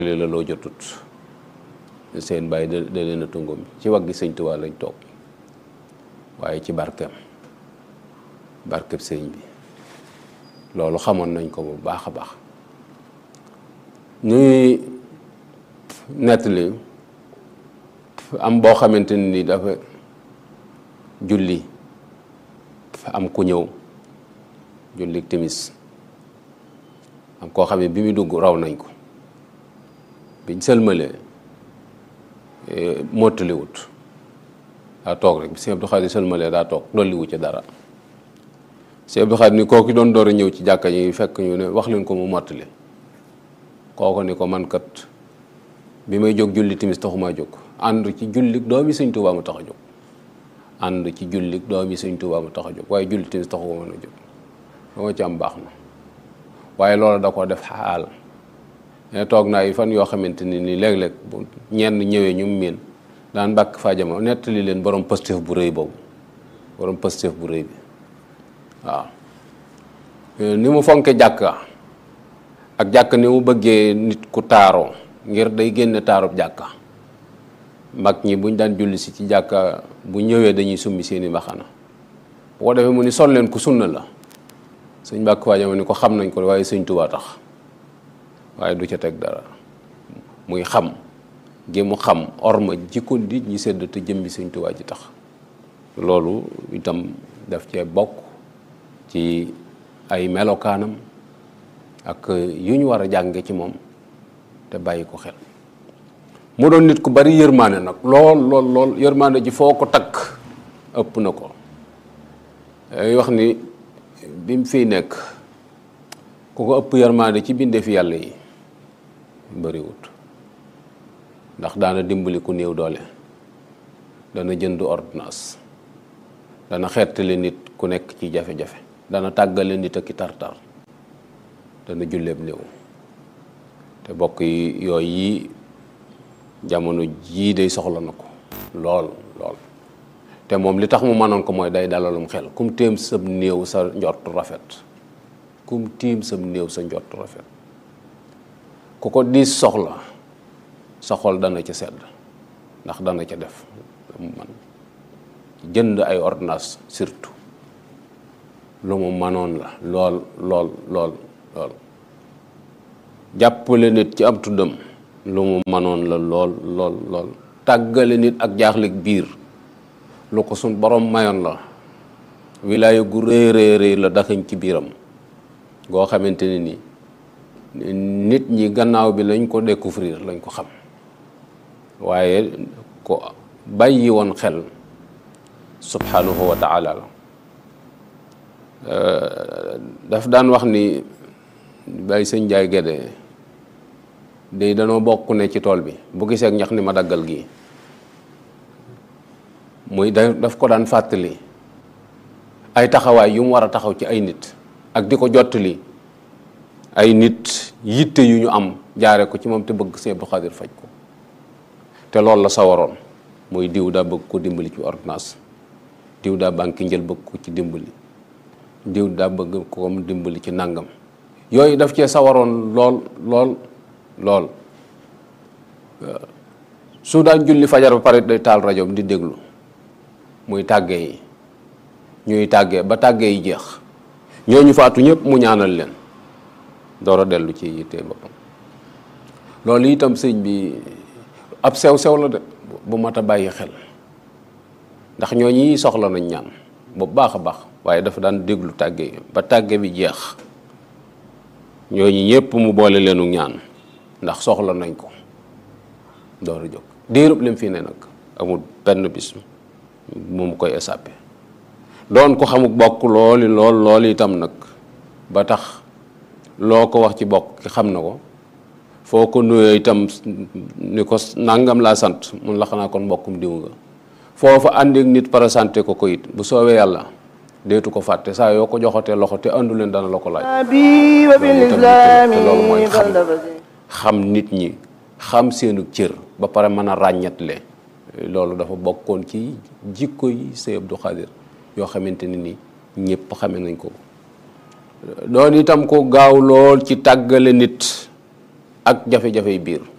la loo jotut seen bàyyi da da leen a tungum ci waggi sëñ Tuubaa lañ toog waaye ci barkeem barkeb sëñ bi loolu xamoon nañ ko bu baax a baax ñuy nettali am boo xamante ni dafa julli am ku ñëw julli timis am koo xam ne bi muy dugg raw nañ ko biñ sëlmalee mottaliwut daa toog rek bi Sëñ Abdou Khadre sëlmalee daa toog dolliwu ci dara Sëñ Abdou Khadre ni kooku doon door a ñëw ci jàkka yi fekk ñu ne wax leen ko mu mottali kooku ni ko man kat bi may jóg julli timis taxumaa jóg ànd ci jullik doomi Sëñ Tuubaa mu tax a jóg ànd ci jullik doomi Sëñ Tuubaa mu tax a jóg waaye julli timis taxu ko mën a jóg dama ci am baax na waaye loolu da ko def xaal ne toog naa yi fan yoo xamante ni nii léeg-léeg bu ñenn ñëwee ñu miin daan mbàkk faa jama nettali leen borom pëstef bu rëy boobu borom pëstef bu rëy bi waaw ni mu fonke jàkka ak jàkk ni mu bëggee nit ku taaroo ngir day génne taarub jàkka mag ñi buñ daan julli si ci jàkka bu ñëwee dañuy summi seeni mbaxana bu ko defee mu ni sol leen ku sunna la sëñ mbàkk faa jama ni ko xam nañ ko waaye sëñ Tuubaa tax waaye du ca teg dara muy xam gi mu xam orma jikko nit ñi sedd te jëmbi sëñ Tuubaa ji tax loolu itam daf cee bokk ci ay melokaanam ak yu ñu war a jànge ci moom te bàyyi ko xel mu doon nit ku bari yërmaane nag lool lool lool yërmaane ji foo ko takk ëpp na ko ay wax ni bi mu fiy nekk ku ko ëpp yërmaane ci bindee fi yàlla yi bariwut ndax daana dimbali ku néew doole dana jënd ordonnance dana xettali nit ku nekk ci jafe-jafe dana tàggale nit ak i tartar dana julleeb néew te bokk yi yooyu yi jamono jii day soxla na ko lool lool te moom li tax mu mënoon ko mooy day dalalum xel kum téem sab néew sa njort rafet kum tiim sam néew sa njort rafet ku ko diis soxla sa xol dana ca sedd ndax dana ca def man jënd ay ordonnance surtout lu mu mënoon la lool lool lool lool jàppale nit ci am tuddam lu mu mënoon la lool lool lool tàggale nit ak jaaxleg biir lu ko suñ borom mayoon la wilaaya gu rëy rëy rëy la daxañ ci biiram goo xamante ne ni nit ñi gannaaw bi lañ ko découvrir lañ ko xam waaye ko bàyyi woon xel subhanahu wa taala la daf daan wax ni bàyyi sëñ Njaay Gédé day danoo bokk ne ci tool bi bu gisee ak ñax ni ma daggal gi muy da daf ko daan fàttali ay taxawaay yu mu war a taxaw ci ay nit ak di ko jottali ay nit yitte yu ñu am jaare ko ci moom te bëgg Sëñ Abdou Khadre faj ko te loolu la sawaroon muy diw daa bëgg ko dimbali ci ordonnance diw daa banque njël bëgg ko ci dimbali diw daa bëgg ko mu dimbali ci nangam yooyu daf cee sawaroon lool lool lool su daan julli fajar ba pare day taal rajoom di déglu muy tàggee yi ñuy tàggee ba tàggee yi jeex ñooñu faatu ñëpp mu ñaanal leen door a dellu ci yittee boppam loolu itam sëñ bi ab sew-sew la de bu mat a bàyyi xel ndax ñooñi soxla nañ ñaan bu baax a baax waaye dafa daan déglu tàgge yi ba tàgge bi jeex ñooñu ñëpp mu boole leenu ñaan ndax soxla nañ ko door a jóg diirub lim fii ne nag amul benn bis mu mu koy échappé doon ko xamuk bokk looli lool lool itam nag ba tax loo ko wax ci bokk ki xam na ko foo ko nuyoo itam ni ko nangam laa sant mun la xanaa kon mbokkum diw nga foofa àndeek nit présenté ko ko it bu soobee yàlla deetu ko fàtte saa yoo ko joxatee loxo te àndu leen dana la ko laaj loolu mooy xam xam nit ñi xam seenu cër ba pare mën a ràññatle loolu dafa bokkoon ci jikko yi Sëñ Abdou Khadre yoo xamante ne ni ñëpp xame nañ ko doon itam ko gaaw lool ci tàggale nit ak jafe-jafey biir